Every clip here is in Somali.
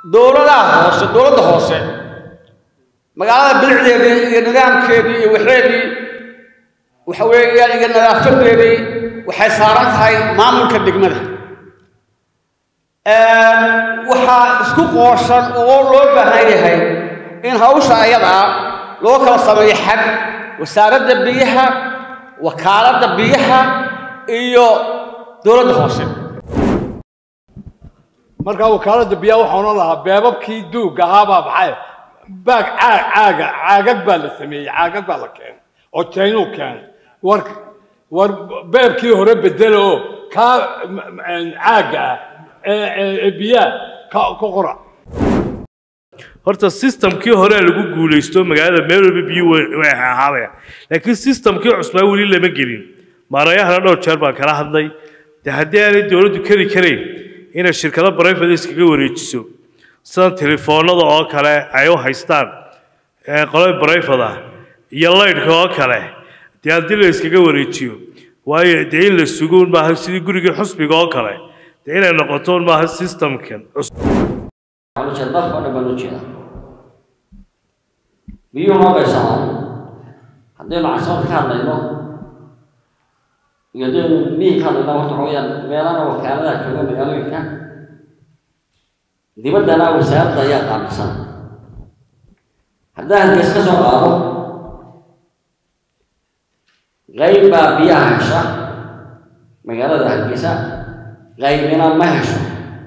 dowladaha hoose dowladda hoose magaalada bilicdeedii iyo nidaamkeedii iyo waxeedii waxa weeyaan iyo nadaafadeedii waxay saaran tahay maamulka degmada waxaa isku qooshan oo loo baahan yahay in hawsha ayadaa loo kala sameeyo xag wasaaradda biyaha wakaaladda biyaha iyo dowladda hoose markaa wakaaladda biyaha waxaa odhan lahaa beebabkii duug ahaabaa maxay baag caag caaga caagag baa la sameeyey caagag baa la keenay oo jaynuu keenay war war beebkii hore bedela oo kaa caagga ah ee biyaha ka ka qora horta systemkii hore lagu guulaysto magaalada meel walba biyo way ahaabayaan laakiin systemkii cusbaa weli lama gelin maarayahana dhowr jeer baan kala hadlay de haddii aanay dowladdu keri karayn inay shirkado brivate iskaga wareejiso sida telefoonada oo kale ay u haystaan qolada brivate ah iyo laydhka oo kale dee haddii la iskaga wareejiyo waayo dee in la sugo un maaha sidii gurigii xusbiga oo kale dee inay noqoto un maaha systemkan cusub jeed dalka oo dhan baan u jeeda biyuhu noo baysamaan haddaynu casabad ka hadlayno iyo haddaynu miyi ka hadlayno horta waxa weyaan meelana wakaaladaha jooga magaalooyinka dibaddana wasaaradda ayaa qaabilsan haddaan hargeys ka soo qaado qayb baa biyaha hesha magaalada hargeysa qaybina ma hesho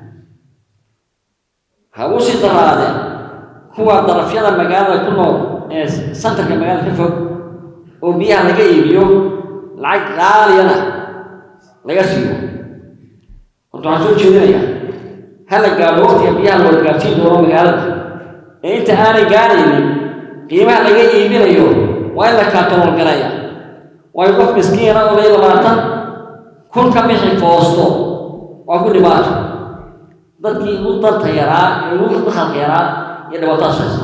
ha u sii daraadeen kuwa darafyada magaalada ku nool ee santarka magaalada ka fog oo biyaha laga iibiyo lacag qaaliyana laga siiyo horta waxaan soo jeedinayaa hala gaadho waqtiga biyaha loola gaarsiin doono magaalada ee inta aanay gaaraynin qiimaha laga iibinayo waa in la kaatool garaya waayo qof miskiina oo lay labaatan kun ka bixi foosto waa ku dhibaato dadkii ugu danta yaraa ee ugu dakhalka yaraa iyo dhibaatadaas haysta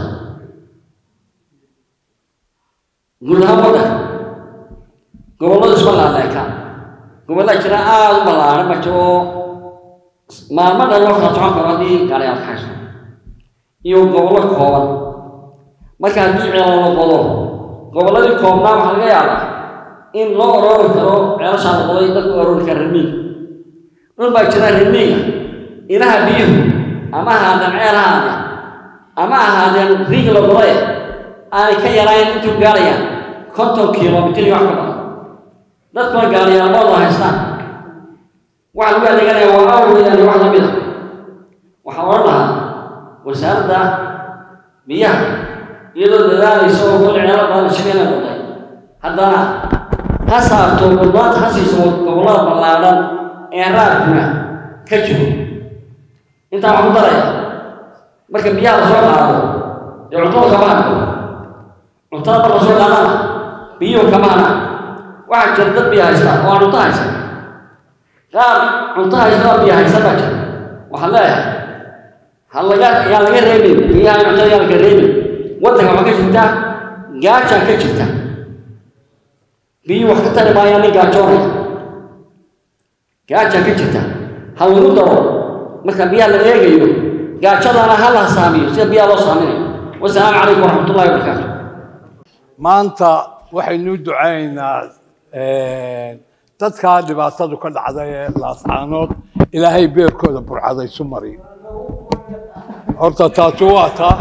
guud ahaan waddanka gobolladu isma laaleeka gobollaa jira aada u ballaaran ma jiro maalmo dhan loo kala socon karo haddii gaariyaal ka haysto iyo gobollo kooban marka haddii ceelo la qodo gobolladii koobnaa waxaa laga yaabaa in loo aroori karo ceelashaa la qoday dadku aroori kara remiiga dhul baa jira remiiga ilaha biyuhu ama ahaadeen ceelahaada ama ahaadeen riig la qoday aanay ka yarayn intuu gaarayaan konton kilomitir iyo wax ka badan dadkuna gaariyaalmooda haystaan waxaa lagu adeeganaya waa awgeedaan iyo wax la mid a waxaan odhan lahaa wasaaradda biyaha iyadoo dadaalaysa oo kol ceelo badan shaqeyna qoday haddana ha saarto gurbaanta ha siiso gobollada ballaadhan ee raadkuna ka jiro intaa waxaan ku daraya marka biyaha la soo qaado dee cuntada kama hadho cuntada marka soo qaadana biyuhu kama hadha waxaa jira dad biyo haysta oo aan cunto haysan qaar cunto haysta oo biyo haysan baa jira waxaan leeyahay ha laga yaa laga reebin biyaha cuntada yaa laga reebin waddanka waxaa ka jirta gaajaa ka jirta biyuhu wax ka tari maayaan nin gaajoonaya gaajaa ka jirta ha lagu daro marka biyaha la eegayo gaajadana ha la saamiyo sida biyaha loo saaminayo wasalaamu calaykum waraxmatullahi wabarakaatu maanta waxaynu ducaynaynaa dadkaa dhibaatadu ka dhacday ee laascaanood ilaahay beerkooda burcada isu mariyo horta taasi waa taa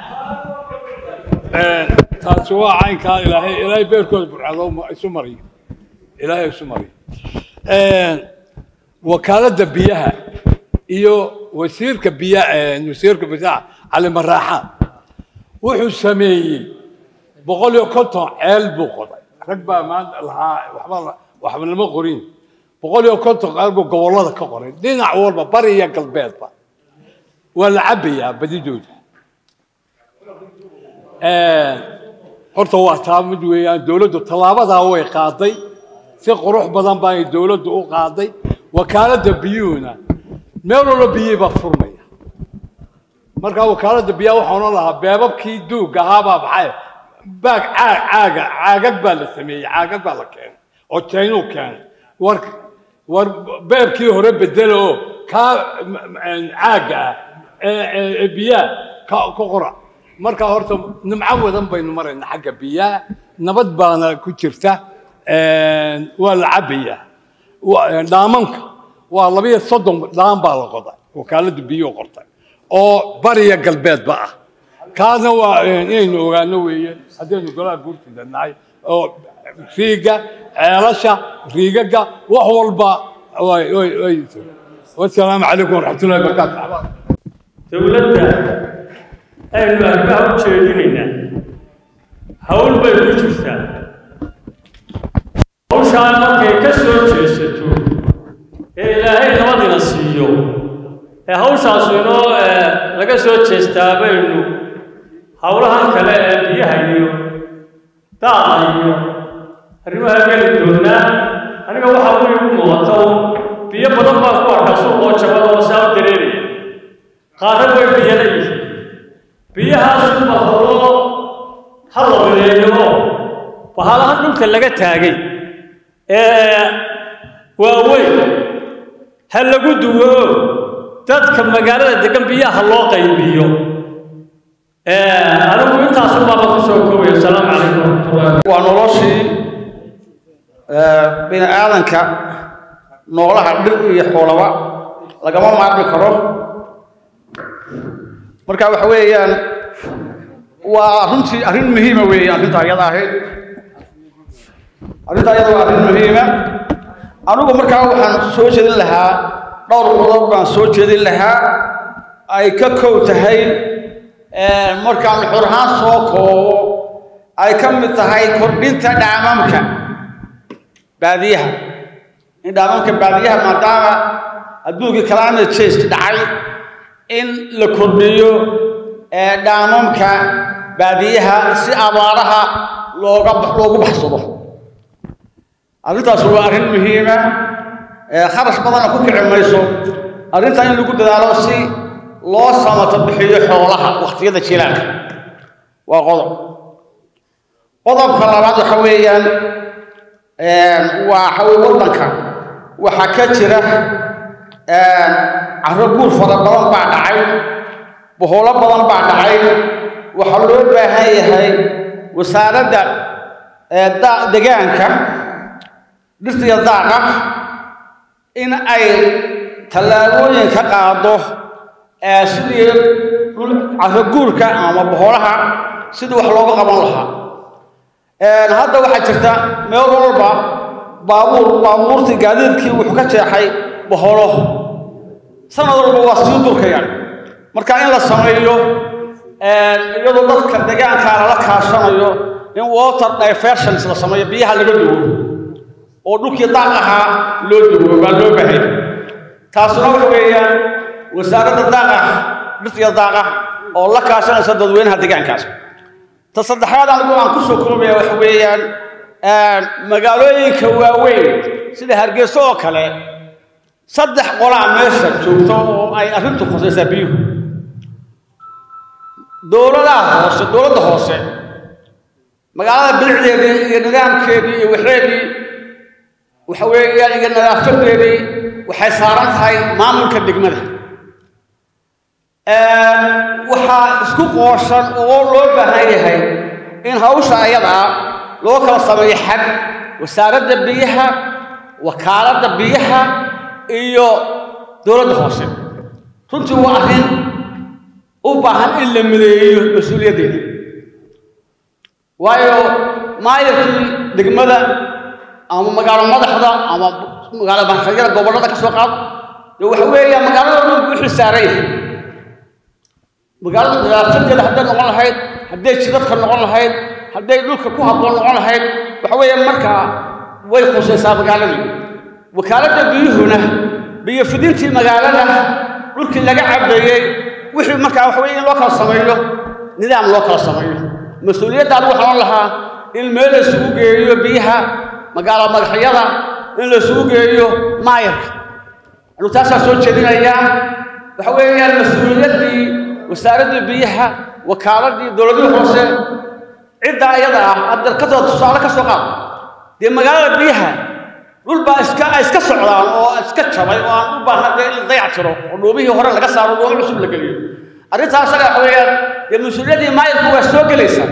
taasi waa caynkaa ilaahay ilaahay beerkooda burcada isu mariyo ilaahay isu mariyo wakaaladda biyaha iyo wasiirka biyaha wasiirka biyaha cali maraaxaan wuxuu sameeyey boqol iyo konton ceel buu qoday rag baa maanta lahaa waxba waxba lama qorin boqol iyo konton ceel buu gobollada ka qoray dhinac walba bari iyo galbeedba waa la cabayaa badidooda horta waa taa mid weeyaan dowladdu tallaabadaa way qaaday si qurux badan baa dowladdu u qaaday wakaaladda biyuhuna meel walba biyihii baa furmaya markaa wakaaladda biyaha waxaa odhan lahaa beebabkii duug ahaabaa maxay baag caag caaga caagag baa la sameeyey caagag baa la keenay oo jaynuu keenay war war beebkii hore bedela oo kaa caagga ah ee- ee- ee biyaha ka ka qora marka horta nimco wadan baynu maraynaa xagga biyaha nabad baana ku jirta Een, waa la cabayaa Wa- een, dhaamanka waa labiyo soddon dhaan baa la qoday wakaalada biyuhu qortay oo bariya galbeedba ah kaasna waa een, inaynu ogaano weeye haddaynu golaha guurtida nahay oo riiga ceelasha riigaga wax walba way way way wasalaamu calaykum waraxmatullahi wabarakaatu dowladda aynu arrimaha u jeedinaynaa hawl bay ku jirtaa hawshaan markay ka soo jeesato ee ilaahay nabadina siiyo ee hawshaas inoo eh, laga soo jeestaa baynu howlahan kale ee biyaha iyo daaqa iyo arrimaha geli doonaa aniga waxaa weli u muuqata un biyo badan baan ku arkaa suuqoo jabada oo saa u dareeraya qaarad way biyana yihiin biyahaas ba horo ha la mideeyo oo bahalahan dhulka laga taagay ee waaweyn ha lagu duwo oo dadka magaalada degan biyaha loo qaybiyo anigu intaasun baaba kusoo koobaya asalaamu calaykum waraxmatullahi waa noloshii eh, bini aadanka noolaha dhir iyo xoolaba lagama maarmi karo marka waxa weeyaan waa runtii arrin muhiima weeye arrinta ayada ahayd arrinta ayada waa arrin muhiima anigu markaa waxaan soo jeedin lahaa dhowr qodob baan soo jeedin lahaa ay ka kow tahay eh, markaan xor ahaan soo koobo ay ka mid tahay kordhinta dhaamamka baadiyaha in dhaamamka baadiyaha maadaama adduunkii climate change dhacay in la kordhiyo ee dhaamamka baadiyaha si abaaraha looga loogu baxsado arrintaas waa arrin muhiima ee kharash badanna ku kici mayso arrintan in lagu dadaalo si loo samato bixiyo xoolaha wakhtiyada jilaanka waa qodob qodobka labaad waxa weeyaan waa waxa weye waddanka waxaa ka jira carro guur fara badan baa dhacay boholo badan baa dhacay waxaa loo baahan yahay wasaaradda ee da- degaanka dhirta iyo daaqa in ay tallaabooyin ka qaado ee sidii dhul carro guurka ama boholaha sidii wax looga qaban lahaa hadda waxaa jirta meel walba baabuur baabuurtii gaadiidkii wuxuu ka jeexay boholo sanad walba waa sii durkayaan marka in la sameeyo iyadoo dadka deegaankaa lala kaashanayo in water diversions la sameeyo biyaha laga duwo oo dhulkii daaq ahaa loo duwo baa loo bahay taasuna waxa weeyaan wasaaradda daaqa dhirta iyo daaqa oo la kaashanaysa dadweynaha deegaankaas ta saddexaad anigu aan ku soo koobaya waxa weeyaan magaalooyinka waaweyn sida hargeyso oo kale saddex qolaa meesha joogto oo ay arrintu khusaysaa biyuhu dowladaha hoose dowladda hoose magaalada bilicdeedii iyo nidaamkeedii iyo waxeedii waxa weeyaan iyo nadaafadeedii waxay saaran tahay maamulka degmada waxaa isku qooshan oo loo baahan yahay in hawsha ayadaa loo kala sameeyo xag wasaaradda biyaha wakaaladda biyaha iyo dowladda hoose runtii waa arrin u baahan in la mideeyo mas-uuliyaddeeda waayo maayarkii degmada ama magaalo madaxda ama magaalo maxadyada gobollada ka soo qaad dee waxa weeya magaalada dhan buu xilsaaran yahay magaalada nadaafadeeda hadday noqon lahayd hadday jidadka noqon lahayd hadday dhulka ku habboon noqon lahayd waxa weeye markaa way khusaysaa magaaladii wakaaladda biyuhuna biyo fidintii magaalada dhulkii laga cabeeyey wixii markaa waxa weye in loo kala sameeyo nidaam loo kala sameeyo mas-uuliyadda anigu waxaan lahaa in meel la isugu geeyo biyaha magaalo madaxyada in la isugu geeyo maayarka anigu taasaa soo jeedinayaa waxa weeyaan mas-uuliyaddii wasaaraddii biyaha wakaaladii dowladihii hoose ciddaa iyada ah hadda ka soo tusaale ka soo qaad dee magaalada biyaha dhul baa iska ay iska socdaan oo iska jabay oo aan u baahan dee in la dayac tiro oo dhuumihii hore laga saaro dhuumo cusub la geliyo arrintaas asaga waxa weeyaan dee mas-uuliyadii maayirku waa soo gelaysa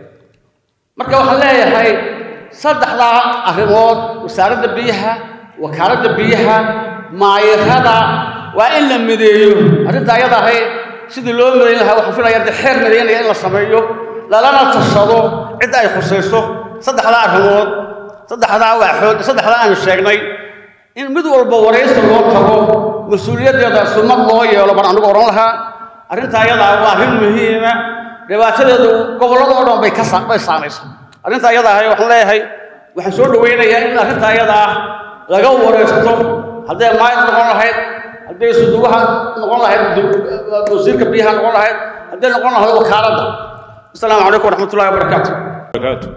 marka waxaan leeyahay saddexdaa arrimood wasaaradda biyaha wakaaladda biyaha maayirada waa in la mideeyo arrinta ayada ahay sidii loo midayn lahaa waxaan filaya dee xeer midaynaya in la sameeyo lalana tashado cidda ay khusayso saddexdaa arrimood saddexdaa waaxood saddexdaa aanu sheegnay in mid walba waraysi loo tago mas-uuliyaddeeda sumad loo yeelo baan anigu odhan lahaa arrinta ayadaa waa arrin muhiima dhibaatadeedu gobollada oo dhan bay ka sa- bay saamaysaa arrinta ayada ahay waxaan leeyahay waxaan soo dhawaynayaa in arrinta ayada ah laga waraysto hadday maayad noqon lahayd hadday suduwaha noqon lahayd du- wasiirka biyaha noqon lahayd hadday noqon lahayd wakaaladda asalaamu calaykum waraxmatullahi wabarakaatu barakaatu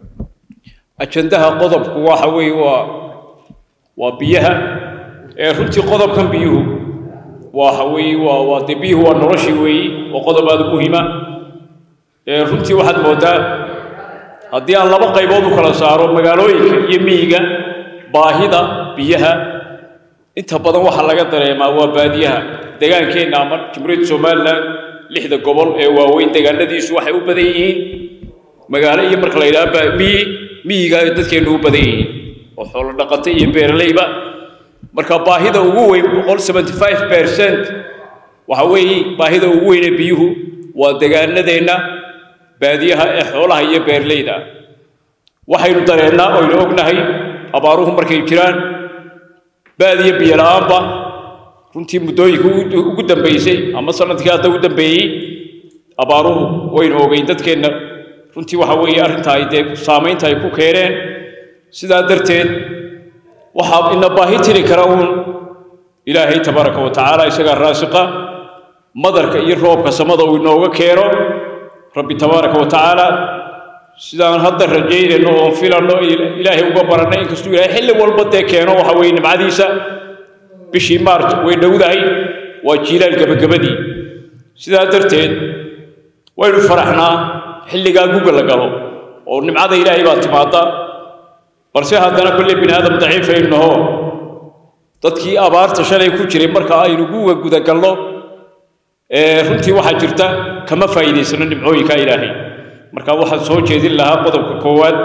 ajandaha qodobku waxa weeye waa waa biyaha ee runtii qodobkan biyuhu waxa weeye waa waa dee biyuhu waa noloshii weeye waa qodob aada u muhiima ee runtii waxaad moodaa haddii aan laba qaybood u kala saaro magaalooyinka iyo miyiga baahida biyaha inta badan waxaa laga dareemaa waa baadiyaha degaankeenna ama jamhuuriyadda somalilan lixda gobol ee waaweyn deegaanadiisu waxay u badan yihiin magaalo iyo marka la yidhaha ba- miyi miyiga ay dadkeennu u badan yihiin oo xoolo dhaqata iyo beeralayba marka baahida ugu weyn boqol seventy five percent waxa weeye baahida ugu weyn ee biyuhu waa degaanadeenna baadiyaha ee xoolaha iyo beeralayda waxaynu dareennaa oynu ognahay abaaruhu markay jiraan baadiya biyo la-aanba runtii muddooyinka ugu- ugu dambeysay ama sanadkii hadda u dambeeyey abaaruhu waynu ogeyn dadkeenna runtii waxa weeye arrinta ay dee saamaynta ay ku keeneen sidaa darteed waxaa ina baahi tiri kara uun ilaahay tabaaraka wa tacaala isagaa raasiqa madarka iyo roobka samada uu inooga keeno rabbi tabaaraka wa tacaala sidaan hadda rajaynayno oon filanno ila- ilaahay uga barannay inkastuu ilaahay xilli walba dee keeno waxa weeye nimcadiisa bishii maarj way dhowdahay waa jiilaal gebagabadii sidaa darteed waynu faraxnaa xilligaa guga la galo oo nimcada ilaahay baa timaada balse haddana kolley bini aadam daciifaynu naho dadkii abaarta shalay ku jiray marka aynu guga gudagalno ee runtii waxaa jirta kama faa'iidaysano nimcooyinka ilaahay marka waxaan soo jeedin lahaa qodobka koowaad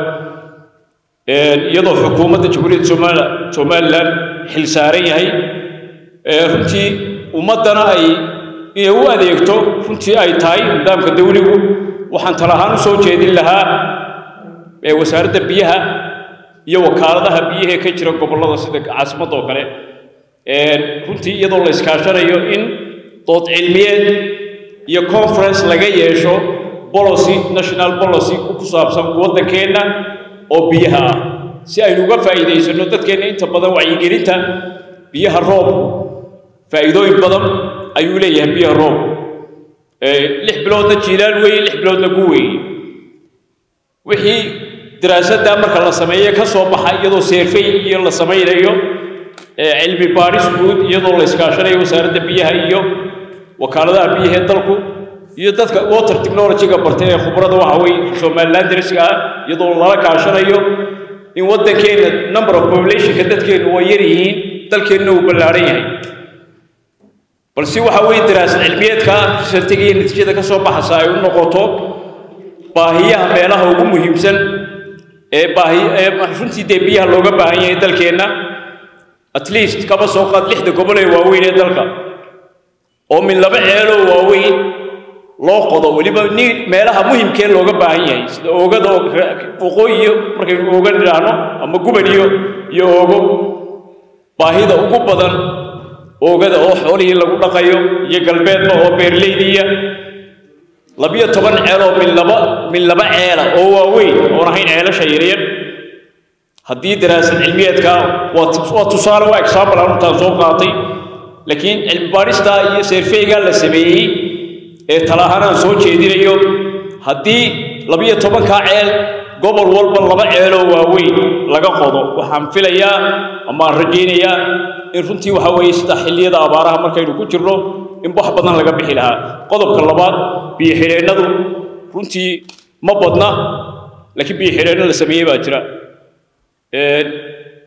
iyadoo xukuumadda jamhuuriyadda Somalia somalilan xil saaran yahay ee runtii ummaddana ay inay u adeegto runtii ay tahay nidaamka dawligu waxaan tala ahaan u soo jeedin lahaa ee wasaaradda biyaha iyo wakaaladaha biyaha ee ka jira gobollada sida caasimadda oo kale ee runtii iyadoo la iskaashanayo in dood cilmiyeed iyo conference laga yeesho policy national policy ku saabsan waddankeenna oo biyaha ah si aynu uga faa'iidaysano dadkeenna inta badan wacyigelinta biyaha roobku faa'iidooyin badan ayuu leeyahay biyaha roobku ee lix biloodna jiilaal weeye lix biloodna gu weeye wixii daraasadda marka la sameeye ka soo baxa iyadoo seerfay iyo la samaynayo ee cilmi baadhis guud iyadoo la iskaashanayo wasaaradda biyaha iyo wakaaladaha biyaha ee dalku iyo dadka water technology-ga bartay ee khubrada waxa weeye somaliland darsiga ah iyadoo lala kaashanayo in waddankeenna number of populationka dadkeennu waa yar yihiin dalkeenna uu ballaaran yahay balse waxa weeye daraasad cilmiyeedka risartiga iyo natiijada ka soo baxaysa ay u noqoto baahiyaha meelaha ugu muhiimsan ee baahi ee runtii dee biyaha looga baahan yahay dalkeenna at least kaba soo qaad lixda gobol ee waaweyn ee dalka oo min laba ceeloo waaweyn loo qodo weliba ni meelaha muhimkee looga baahan yahay sida oogada oo waqooyi iyo markaynu ooga nidhaahno ama guban iyo iyo oogo baahida ugu badan oogada oo xoolihii lagu dhaqayo iyo galbeedba oo beerleydiya labiyo toban ceel oo min laba min laba ceela oo waaweyn oon ahayn ceelasha yaryar haddii daraasad cilmiyeedka waa waa tusaale waa example aan intaan soo qaatay laakiin cilmi baadhista iyo seerfeyga la sameeyey ee talahaan aan soo jeedinayo haddii labiyo tobankaa ceel gobol walba laba ceeloo waaweyn laga qodo waxaan filayaa ama aan rajaynayaa in runtii waxa weeye sida xilliyada abaaraha markaynu ku jirno in wax badan laga bixi lahaa qodobka labaad biyo xidheennadu runtii ma badna laakiin biyo xidheenno la sameeyey baa jira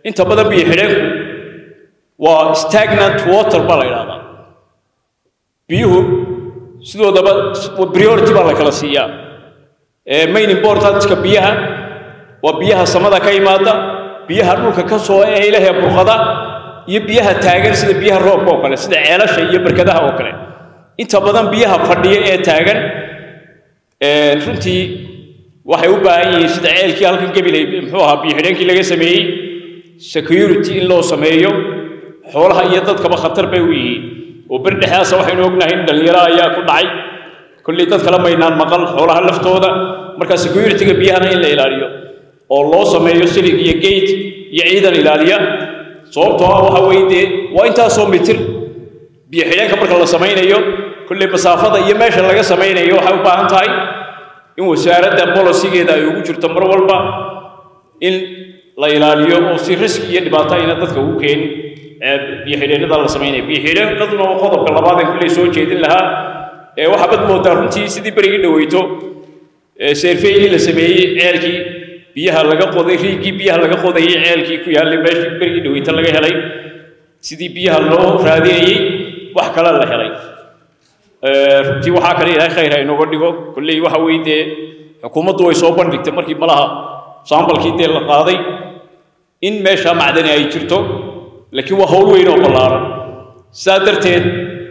inta badan biyo xidheenku waa stagnant water baa la yidhahdaa biyuhu sidoodaba priority baa la kala siiyaa main importantka biyaha waa biyaha samada ka imaada biyaha dhulka ka soo ee ilaahay burqada iyo biyaha taagan sida biyaha roobka oo kale sida ceelasha iyo barkadaha oo kale inta badan biyaha fadhiya ee taagan runtii waxay u baahan yihiin sida ceelkii halkan gabilay muxuu ahaa biyo xidheenkii laga sameeyey security in loo sameeyo xoolaha iyo dadkaba khatar bay u yihiin oo berdhexdaasa waxaynu ognahay in dhallinyaro ayaa ku dhacay kolley dad kale maynaan maqal xoolaha laftooda marka securityga biyahana in la ilaaliyo oo loo sameeyo silig iyo gate iyo ciidan ilaaliya sababtoo ah waxa weeye dee waa intaasoo mitir biyo xidheenka marka la samaynayo kolley masaafada iyo meesha laga samaynayo waxay u baahan tahay in wasaaradda bolosigeeda ay ugu jirto mar walba in la ilaaliyo oo si riski iyo dhibaato ayna dadka ugu keenin biyo xidheennada la samaynaya biyo xidheennaduna waa qodobka labaad ee kulley soo jeedin lahaa ee waxaa bad moodaa runtii sidii berigii dhaweyto seerfeylii la sameeyey ceelkii biyaha laga qoday riigii biyaha laga qodayay ceelkii ku yaallay meeshii berigii dhaweyto laga helay sidii biyaha loo raadinayey wax kale la helay runtii waxaa kale ilaahay khayr ha inooga dhigo kolley waxa weeye dee xukuumaddu way soo bandhigtay markii malaha saambalkii dee la qaaday in meesha macdani ay jirto laakiin waa hawl weyn oo ballaaran sidaa darteed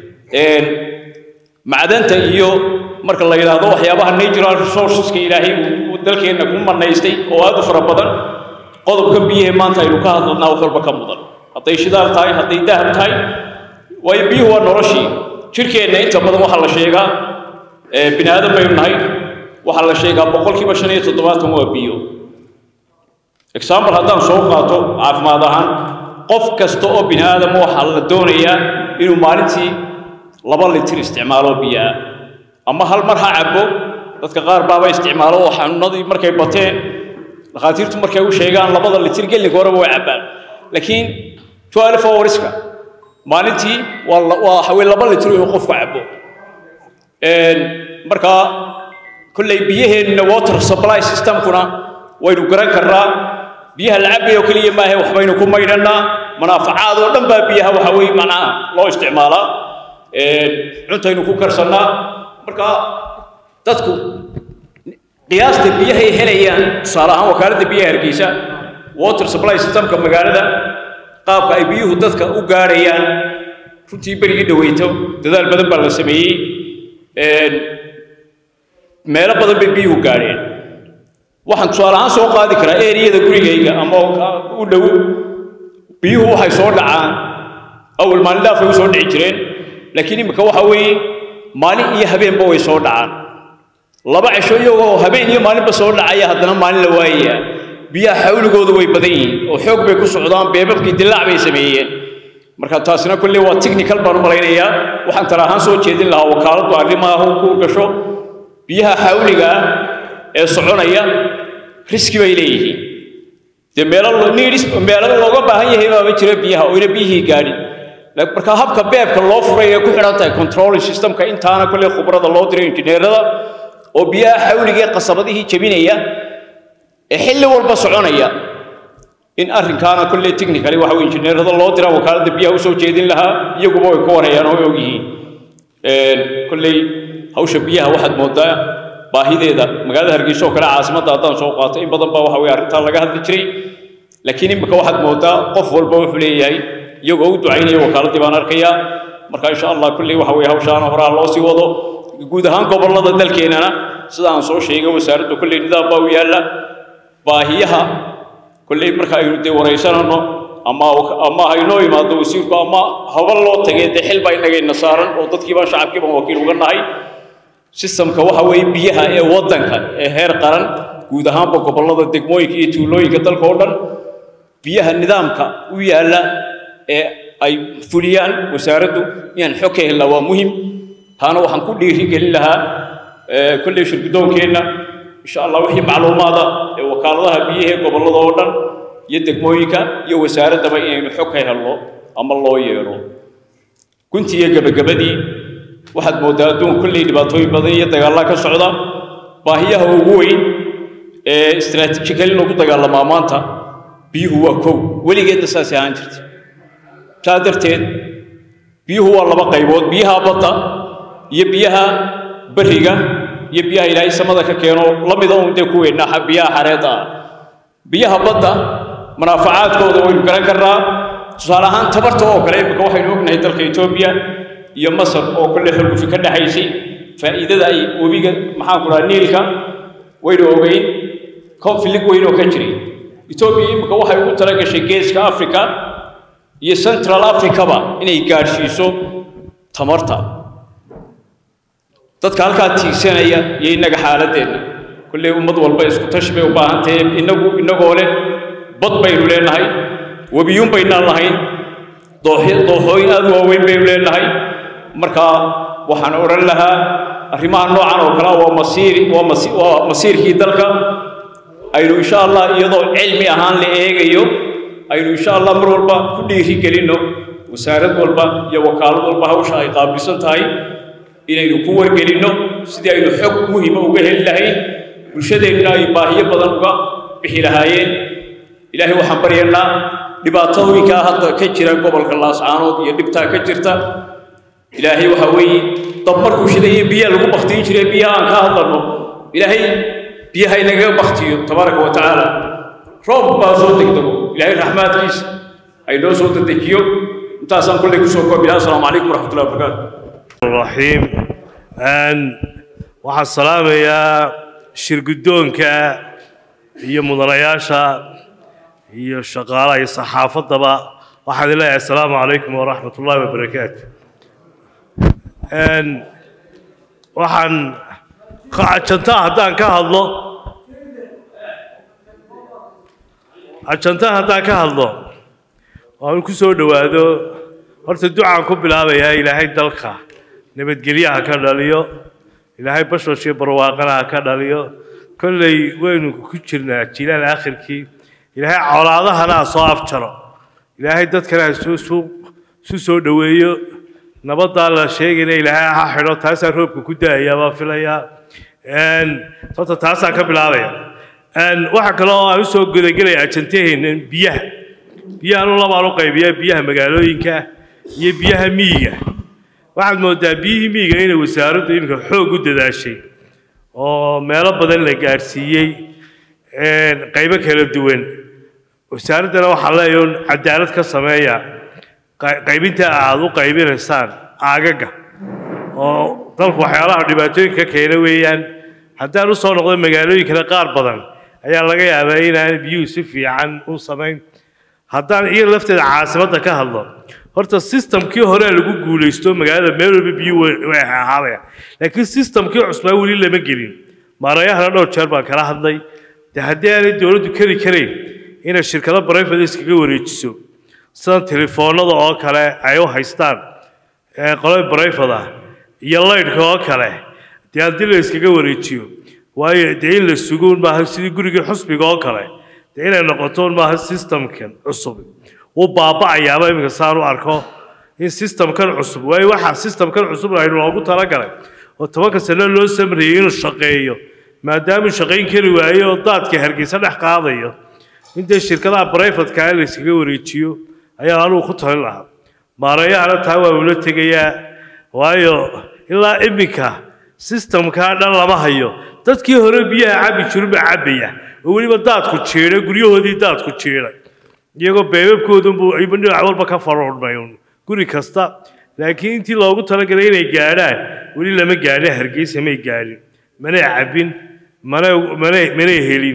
macdanta iyo marka la yidhaahdo waxyaabaha natural resourceska ilaahay uu dalkeenna ku manaystay oo aad u fara badan qodobka biyahee maanta aynu ka hadlanaa wax walba ka mudan hadday shidaal tahay hadday dahab tahay waayo biyuhu waa noloshii jirkeenna inta badan waxaa la sheegaa bini aadan baynu nahay waxaa la sheegaa boqolkiiba shan iyo toddobaatan waa biyo example haddaan soo qaato caafimaad ahaan qof kasta oo bini aadam waxaa la doonayaa inuu maalintii laba litir isticmaalo biyo ah ama hal mar ha cabo dadka qaar baaba isticmaalo oo xanuunadii markay bateen dhakhaatiirtu markay u sheegaan labada litir gelinka horeba way cabbaan laakiin twelve hourska maalintii waa waa haween laba litir inuu qofku cabo markaa kolley biyaheenna water supply systemkuna waynu garan karnaa biyaha la cabayo keliya maahe waxbaynu ku maydhannaa manaafacaad oo dhan baa biyaha waxa weeye macnaha loo isticmaalaa cuntaynu ku karsannaa marka dadku qiyaasta biyahay helayaan tusaale ahaan wakaaladda biyaha hargeysa water supply systemka magaalada qaabka ay biyuhu dadka u gaadhayaan runtii berigii dhaweyto dadaal badan baa la sameeyey meelo badan bay biyuhu gaadheen waxaan tusaale ahaan soo qaadi karaa eriyada gurigayga ama u dhow biyuhu waxay soo dhacaan awal maalin dhaafay u soo dhici jireen laakiin imika waxa weeye maalin iyo habeenba way soo dhacaan laba cisho iyagoo habeen iyo maalinba soo dhacaya haddana maalin la waayaya biyaha xawligoodu way badan yihiin oo xoog bay ku socdaan beebabkii dilaac bay sameeyeen marka taasina kolley waa technical baan u malaynayaa waxaan tala ahaan soo jeedin lahaa wakaaladdu arrimaha ku gasho biyaha xawliga ah ee soconaya riski bay leeyihiin dee meelo needs meelo looga baahan yahay baaba jira biyaha oo ina biyihii gaadhin marka habka beebka loo furay ee ku xidhan tahay controlling systemka intaana kolley khubrada loo diray injineerada oo biyaha xawliga ee qasabadihii jebinaya ee xilli walba soconaya in arrinkaana kolley technically waxa weye injineerada loo dira wakaaladda biyaha usoo jeedin lahaa iyaguba way ka warayaan oo way og yihiin kolley hawsha biyaha waxaad moodaa baahideeda magaalada hargeysa oo kale caasimadda haddaan soo qaato in badan baa waxa weye arrintaa laga hadli jiray laakiin imika waxaad moodaa qof walba wuxuu leeyahay iyagoo u ducaynaya wakaaladii baan arkayaa marka insha allah kolley waxa weye hawshaana horaa loo sii wado guud ahaan gobollada dalkeenana sida aan soo sheegay wasaaradda kolley nidaam baa u yaalla baahiyaha kolley marka aynu dee waraysanano ama ama haynoo imaado wasiirku ama haba loo tagay dee xil baa inagayna saaran oo dadkii baan shacabkii baan wakiil uga nahay sistamka waxa weeye biyaha ee waddanka ee heer qaran guud ahaanba gobollada degmooyinka iyo tuulooyinka dalka oo dhan biyaha nidaamka u yaalla ee ay fuliyaan wasaaraddu inaan xog ka helnaa waa muhim taana waxaan ku dhiiri gelin lahaa kolley shirgudoonkeenna insha allah wixii macluumaada ee wakaaladaha biyaha ee gobollada oo dhan iyo degmooyinka iyo wasaaraddaba inaynu xog ka helno ama loo yeedho guntii iyo gebagabadii waxaad mooddaa adduunka kolley dhibaatooyin badan iyo dagaallaa ka socda baahiyaha ugu weyn ee istaraatiijikali lagu dagaalamaa maanta biyuhu waa kow weligeedna saasay ahaan jirtay saa darteed biyuhu waa laba qaybood biyaha badda iyo biyaha beriga iyo biyaha ilaahay samada ka keeno la mida uun dee kuweenna biyaha xareedda ah biyaha badda manaafacaadkooda waynu garan karnaa tusaale ahaan tabarta oo kale imika waxaynu ognahay dalka etoobiya iyo masar oo kolle xulgufi ka dhexaysay faa'iidada ay webiga maxaan ku dhaha niilka waynu ogeyn konfilig weyn oo ka jiray etoobiya imika waxay ugu tala gashay geeska africa iyo central africaba inay gaadhsiiso tamarta dadka halkaa tiigsanaya iyo innaga xaaladeenna kolley ummad walba isku tashi bay u baahan tahay innagu innagoo leh bad baynu leenahay webiyuun baynaan lahayn dooxy dooxooyin aad u waaweyn baynu leenahay marka waxaan odhan lahaa arrimaha noocan oo kale waa masiiri waa masi waa masiirkii dalka aynu insha allah iyadoo cilmi ahaan la eegayo aynu insha allah mar walba ku dhiiri gelinno wasaarad walba iyo wakaalad walba hawsha ay qaabilsan tahay inaynu ku wargelinno sidii aynu xog muhima uga heli lahayn bulshadeennuna ay baahiyo badan uga bixi lahaayeen ilaahay waxaan baryaynaa dhibaatooyinkaa hadda ka jira gobolka laascaanood iyo dhibtaa ka jirta ilaahay waxaa weeye dab markuu shidaya biyaa lagu baktiin jiray biyaha aan ka hadlanno ilaahay biyaha inagaga baktiyo tabaaraka wa tacaala roob baa soo degdego ilaahay raxmaadkiisa ay noo soo dedejiyo intaasaan kolley kusoo koobi lahaa asalaamu calaykum waraxmatullahi wabarakaatu الرحيم أن waxaan salaamayaa shirguddoonka iyo mudanayaasha iyo shaqaalaha iyo saxaafaddaba waxaan leeyahay asalaamu calaykum waraxmat ullaahi wabarakaatu waxaan ajantaa haddaan ka hadlo ajantaa haddaan ka hadlo waan ku soo dhowaado horta ducaan ku bilaabayaa ilaahay dalka nabadgelyaha ka dhaliyo ilaahay bashbash iyo barwaaqana ha ka dhaliyo kolley waynu ku jirnaa jilaal aakhirkii ilaahay colaadahana ha soo afjaro ilaahay dadkana ha soo suu su soo dhoweeyo nabaddaa la sheegayna ilaahay ha xidho taasaa roobka ku daaya baa filayaa horta taasaan ka bilaabaya waxaa kale oo aan usoo gudagelaya ajantaheenna biyaha biyahan labaan u qaybiyaa biyaha magaalooyinka iyo biyaha miyiga waxaad moodaa biyihii miyiga inay wasaaraddu iminka xoog u dadaashay oo meelo badan la gaadhsiiyey qaybo kala duwan wasaaraddana waxaa leeyahay cadaalad ka sameeya qaybinta aad u qaybinaysaan aagaga oo dalku waxyaalaha dhibaatooyinka ka keena weeyaan haddaan usoo noqdo magaalooyinkana qaar badan ayaa laga yaabaa inaan biyuhu si fiican u samayn haddaan iyo lafteeda caasimadda ka hadlo horta systemkii hore lagu guulaysto magaalada meel walba biyo way ahaabaya laakiin systemkii cusbaa weli lama gelin maarayahana dhowr jeer baan kala hadlay de haddii aanay dowladdu keri karayn inay shirkado brivate iskaga wareejiso sida telefoonada oo kale ay u haystaan qolada brivate ah iyo laydhka oo kale dee haddii la iskaga wareejiyo waayo dee in la sugo maaha sidii gurigii xusbiga oo kale dee inay noqoto maaha systemkan cusub wuu baaba'ayaaba iminka saan u arko in systemkan cusub waayo waxaa systemkan cusub aynu loogu talagalay oo tobanka sano loo samrayey inuu shaqeeyo maadaamuu shaqayn kari waayo oo daadka hargeysa dhex qaadayo in dee shirkadaha brivatka la iskaga wareejiyo ayaa anugu ku talin lahaa maareeyahana taa waa ula tegayaa waayo ilaa iminka systemkaa dhan lama hayo dadkii hore biyaha cabbi jirin baa cabbaya oo weliba daadku jiidhay guryahoodii daadku jiidhay iyagoo beebabkoodunbuu ayba dhinac walba ka faruurmay un guri kasta laakiin intii loogu talagalay inay gaadhaan weli lama gaadhin hargeysa may gaadhin manay cabbin mana mana manay helin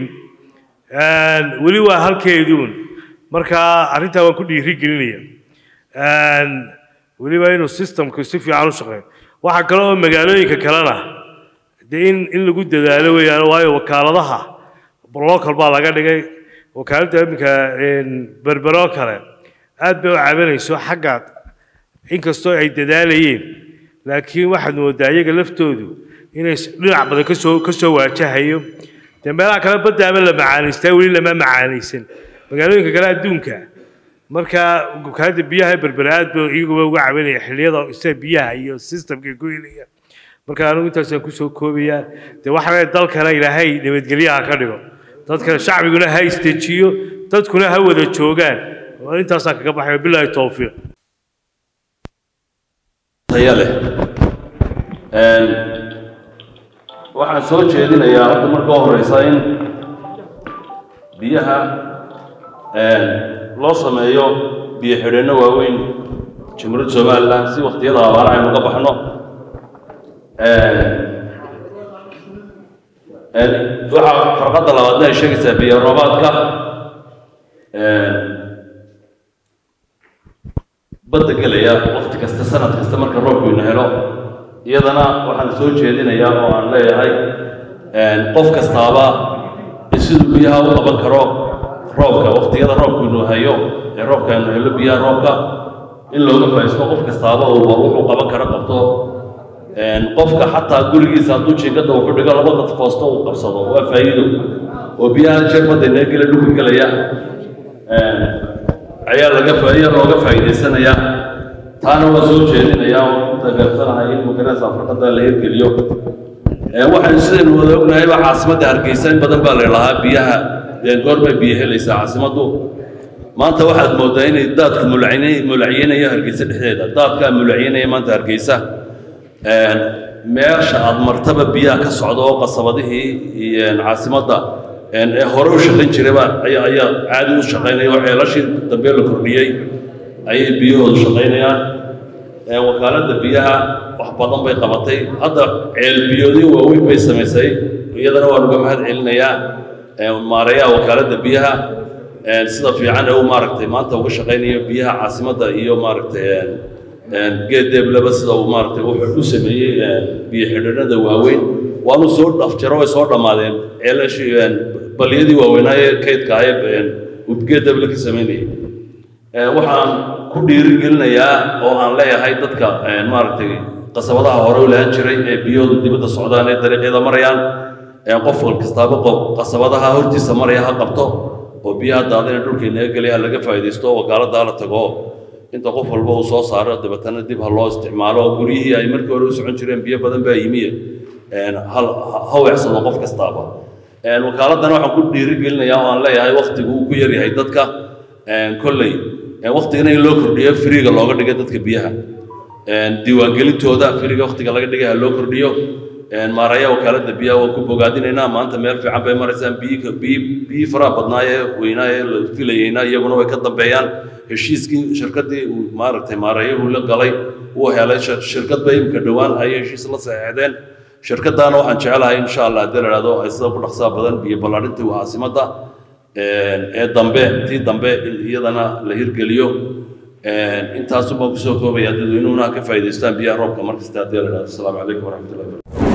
weli waa halkeeduun marka arrintaa waan ku dhiiri gelinaya weliba inuu systemku si fiican u shaqeeyo waxaa kale oo magaalooyinka kalena dee in in lagu dadaalo weeyaan waayo wakaaladaha local baa laga dhigay wakaaladda iminka berberoo kale aad bay u cabanayso xagga inkastoo ay dadaalayeen laakiin waxaad moodaa iyaga laftoodu inay dhinac badan kasoo kasoo waajahayo dee meelaha kale baddaaba la macaanaystaa weli lama macaanaysan magaalooyinka kale adduunka marka wakaaladda biyaha berbere aad ba iyaguba uga cabanaya xilliyada sida biyaha iyo systemka ku helaya marka anigu intaasaan kusoo koobayaa dee waxaa dalkana ilaahay nabadgelyaha ka dhigo dadka shacbiguna ha istejiyo dadkuna ha wada joogaan intaasaan kaga baxay bilaahi towfiiq taya leh waxaan soo jeedinayaa hadda marka u horeysa in biyaha loo sameeyo biyo xidheenno waaweyn jamhuuriyadda somalilan si waktiyada abaara aynu uga baxno waxaa farqadda labaadna ay sheegaysaa biyo roobaadka badda gelaya wakti kasta sanad kasta marka roobku ina helo iyadana waxaan soo jeedinayaa oo aan leeyahay qof kastaaba siduu biyaha u qaban karo roobka waktiyada roobku inu hayo ee roobka inu helo biyaha roobka in looga faa'iisto qof kastaaba uu wuxuu qaban karo qabto qofka xataa gurigiisa hadduu jiingada wuxuu dhigo laba qad foosto uu qabsado waa faa'iido oo biyaha jeer badda inaga gela dhulka gelaya ayaa laga ayaa looga faa'iidaysanayaa taana waa soo jeedinayaa oo ku taageersanahay in magaraysa farqada la hirgeliyo waxaynu sidaynu wada ognahayba caasimadda hargeysa in badan baa la lahaa biyaha goorbay biyo helaysaa caasimaddu maanta waxaad moodaa inay daadku mulacine- mulacyeynaya hargeysa dhexdeeda daadkaa mulacyeynaya maanta hargeysa meesha aad martaba biyaha ka socda oo qasabadihii iyo caasimadda ee hore u shaqayn jirayba ayaa ayaa caadi u shaqaynaya oo ceelashii dambe la kordhiyey ayay biyahoodu shaqaynayaan wakaaladda biyaha wax badan bay qabatay hadda ceel biyoodyo waaweyn bay samaysay iyadana waan uga mahad celinayaa maareeyaha wakaaladda biyaha sida fiican ee u maaragtay maanta uga shaqaynayo biyaha caasimadda iyo maaragtay geed deebleba sida uu maaragtay wuxuu u sameeyey biyo xidhanada waaweyn waanu soo dhafjaro way soo dhammaadeen ceelashii baliyadii waaweynaaye kaydka ahaye geed deeble ka samaynayay waxaan ku dhiirigelinayaa oo aan leeyahay dadka maaragtay qasabadaha hore u lahan jiray ee biyahoodu dibadda socdaan ee dariiqyada marayaan qof kastaaba qof qasabadaha hortiisa maraya ha qabto oo biyaha daadina dhulka inaga gelaya ha laga faa'iidaysto wakaaladda hala tago inta qof walba uu soo saaro dabeetana dib ha loo isticmaalo oo guryihii ay markii hore u socon jireen biyo badan baa yimiye ha weecsado qof kastaaba wakaaladana waxaan ku dhiirigelinayaa oo aan leeyahay waktigu uu ku yaryahay dadka kolley waktigana in loo kordhiyo firiga looga dhigay dadka biyaha diiwaangelintooda firiga waktiga laga dhigay ha loo kordhiyo maaraya wakaaladda biyaha waan ku bogaadinaynaa maanta meel fiican bay maraysaan biyi biyi biyi faraha badnaayee weynaaye la filayeyna iyaguna way ka dambeeyaan heshiiskii shirkaddii uu maaragtay maarayuhu la galay uu helay shirkad bay imika dhowaan ayay heshiis la saxeexdeen shirkaddaana waxaan jecelahay insha allah haddii la idhahdo ay sida ku dhaqsaa badan biyo ballaadhintii caasimadda ee dambe tii dambe in iyadana la hirgeliyo intaasubaan kusoo koobaya dadweynuhuna ka faa'iidaystaan biyaha roobka markasta haddii la idhahdo asalaamu calaykum waraxmatullahi wabarakatu